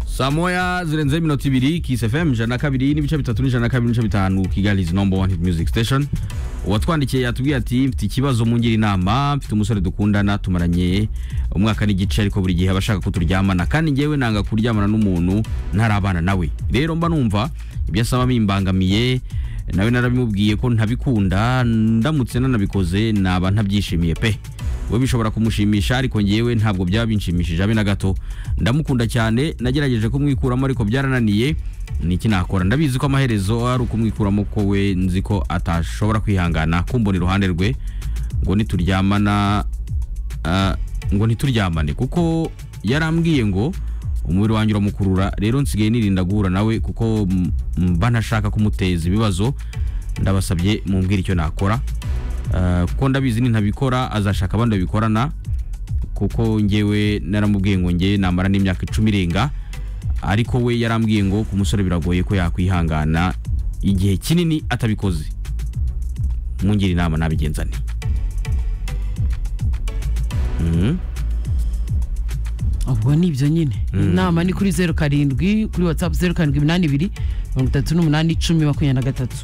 saa moya zirenzeho iminota ibiri kisi fm ijana na kabiri n'ibice bitatu n'ijana na kabiri n'ibice bitanu kigali is number one hit music station uwatwandikiye yatubwiye ati mfite ikibazo mungire inama mfite umusore dukundana tumaranye umwaka n'igice ariko buri gihe aba ashaka ko turyamana kandi ngewe nanga kuryamana n'umuntu ntarabana nawe rero mba numva ibyo asaba bimbangamiye nawe narabimubwiye ko ntabikunda ndamutse nanabikoze naba ntabyishimiye pe we bishobora kumushimisha ariko ngewe ntabwo byaba binshimishije abe na gato ndamukunda cyane nagerageje kumwikuramo ariko byarananiye niki nakora ndabizi ko amaherezo ari ukumwikuramo ko we nzi ko atashobora kwihangana kumbona iruhande rwe ngo nituryamana ah, ngo ntituryamane kuko yarambwiye ngo umubiri wanjye uramukurura rero nsigaye nirinda guhura nawe kuko m- mba ntashaka kumuteza ibibazo ndabasabye mumbwire icyo nakora Ah, kuko ndabizi nintabikora azashaka abandi babikorana kuko ngewe naramubwiye ngo ngewe namara n'imyaka icumi irenga ariko we yarambwiye ngo ku musore biragoye ko yakwihangana igihe kinini atabikoze mungire inama nabigenzane Mhm. ubwo ni ibyo nyine inama ni kuri zeru karindwi kuri watsapu zeru karindwi iminani ibiri mirongo itatu n'umunani icumi makumyabiri na gatatu